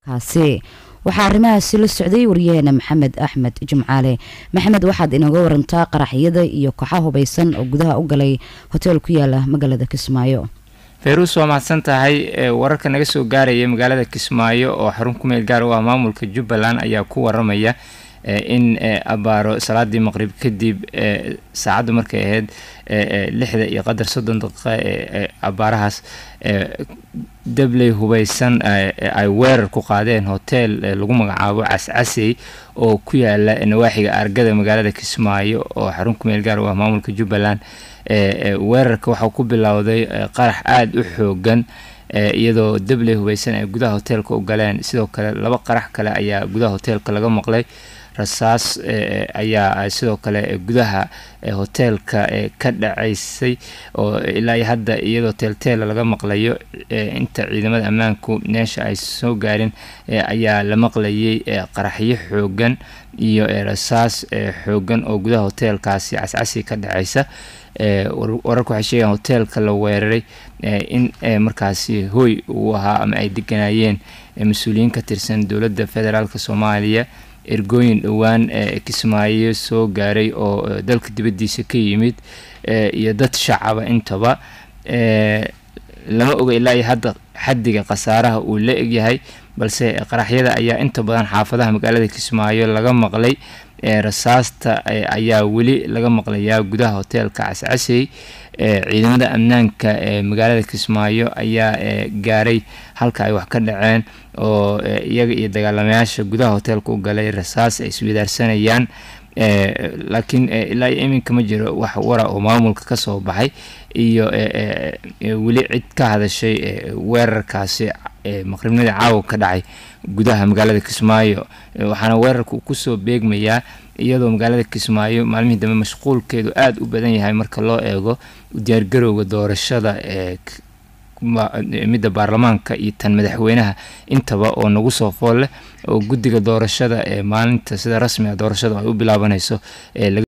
kaasi waxaa arrimahaasi la socday wariyaheena maxamed axmed jimcaale maxamed waxaad inooga warantaa qaraxyada iyo koxa hubaysan oo gudaha u galay hoteel ku yaala magaalada kismaayo fayruus waa mahadsan tahay wararka naga soo gaaraya magaalada kismaayo oo xarun ku meel gaar u ah maamulka jubbaland ayaa ku waramaya in abaaro salaadii maqrib kadib saacaddu markay ahayd lixda iyo qadar soddon daqiiqa ee abaarahaas dabley hubaysan ay weerar ku qaadeen hotel lagu magacaabo cascasey oo ku yaala nawaaxiga argada magaalada kismaayo oo xarun ku meel gaar u ah maamulka jubbaland weerarka waxaa ku bilowday qarax aada u xoogan iyadoo dabley hubaysan ay gudaha hoteelka u galeen sidoo kale laba qarax kale ayaa gudaha hoteelka laga maqlay rasaas ayaa sidoo kale gudaha hoteelka ka dhacaysay oo ilaa iyo hadda iyadoo teelteela laga maqlayo inta ciidamada ammaanku meesha ay soo gaarin ayaa la maqlayay qaraxyo xoogan iyo rasaas xoogan oo gudaha hoteelkaasi cascasi ka dhacaysa wararku waxay sheegaan hoteelka la weeraray in markaasi hooy uu ahaa ama ay deganayeen mas-uuliyiin ka tirsan dowladda federaalk soomaaliya ergooyin dhowaan kismaayo soo gaaray oo dalka dibaddiisa ka yimid iyo dad shacaba intaba lama oga ilaa iyo hadda xaddiga khasaaraha uu la egyahay balse qaraxyada ayaa inta badan xaafadaha magaalada kismaayo laga maqlay rasaasta ayaa weli laga maqlayaa gudaha hoteelka cascasey ciidamada amnaanka ee magaalada kismaayo ayaa gaaray halka ay wax ka dhaceen oo iyaga iyo dagaalamayaasha gudaha hoteelka u galay rasaas ay iswadaarsanayaan laakiin ilaa iyo iminka ma jiro wax wara oo maamulka ka soo baxay iyo weli cid ka hadashay weerarkaasi maqribnadii caawa ka dhacay gudaha magaalada kismaayo waxaana weerarka kusoo beegmayaa iyadoo magaalada kismaayo maalmihii dambe mashquulkeedu aada u badan yahay marka loo eego diyaargarowga doorashada ee midda baarlamaanka iyo tan madaxweynaha intaba oo nagu soo fool leh oo guddiga doorashada ee maalinta sida rasmiga doorashada ay u bilaabanayso